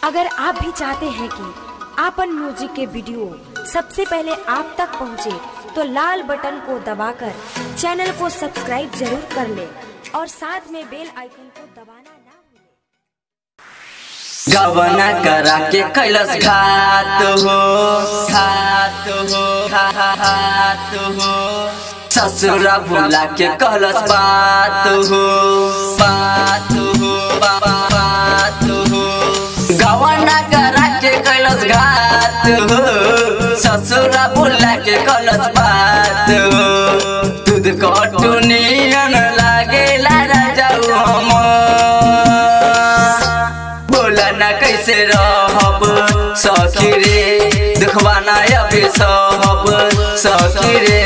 अगर आप भी चाहते हैं कि आपन म्यूजिक के वीडियो सबसे पहले आप तक पहुंचे, तो लाल बटन को दबाकर चैनल को सब्सक्राइब जरूर कर ले और साथ में बेल आइकन को दबाना ना भूलें। गवना करा के कैलस घात हो घात हो घा- घा- घात हो ससुरा भुला के कहलस बात हो बात हो बा- बा- बात हो गवना करा के कैलस घात हो ससुरा भुला के कहलस बात हो दूध कटुनियन लागेला राजाऊ हम बोला ना कैसे रहब सखी रे दुखवा ना अभी सहब सखी रे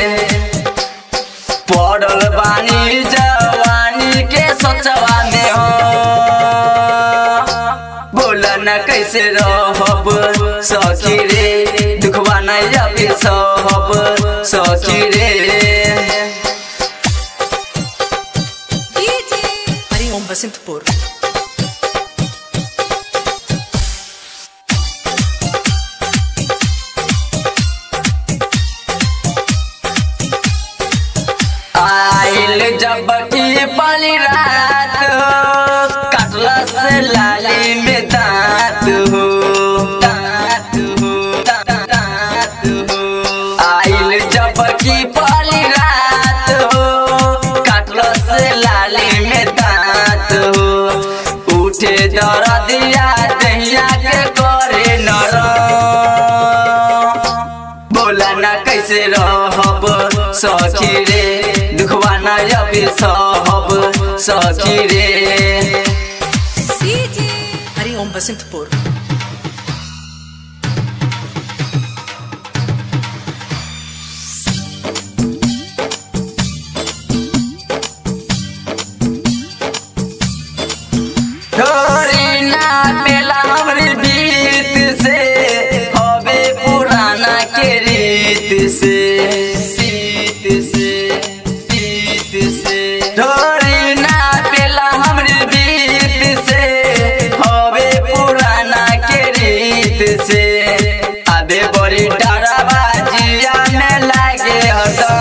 पड़ल बानी जवानी के सोचवा में हो बोला ना कैसे रहब सखी रे दुखवा ना अभी सहब सखी रे हरिओम बसंतपुर आइल जब की पली रात हो कटलस लाली में दांत हो दांत हो दा- दांत हो आइल जब की पली रात हो कटलस लाली में दांत हो उठे दरदिया दहिया के करे नरम बोला ना कैसे रहब सखी रे दुखवा ना अभी सहब सखी रे हरिओम बसंतपुर थोड़ी ना पेला हमरी बीत से हवे पुराना के रीत से सीत से सीत से थोड़ी ना पेला हमरी बीत से हवे पुराना के रीत से अबे बड़ी डराबाजिया में लागे हटा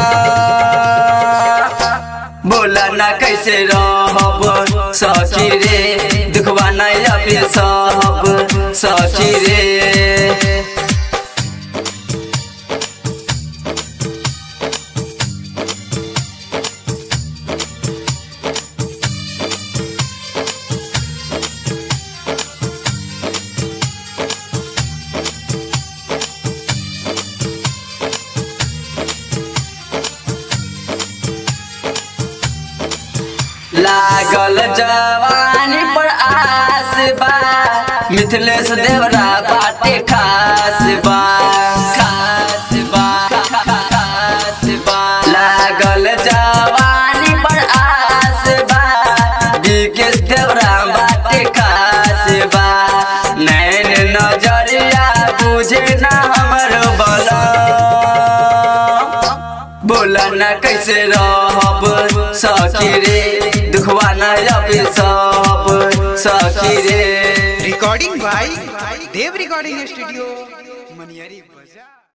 बोला ना कैसे रहब सखी रे दुखवा ना अभी सहब सखी रे लागल जवानी पर आस बा मिथिलेश देवरा बाटे खास बा खास बा खा- खा- खास बा लागल जवानी पर आस बा विकेश देवरा बाटे खास बा नैन नजरिया बुझे ना हमर बला बोला ना कैसे रहब सखी रे दुखवा ना अभी सब सखी रे recording by Dev recording studio मनियरी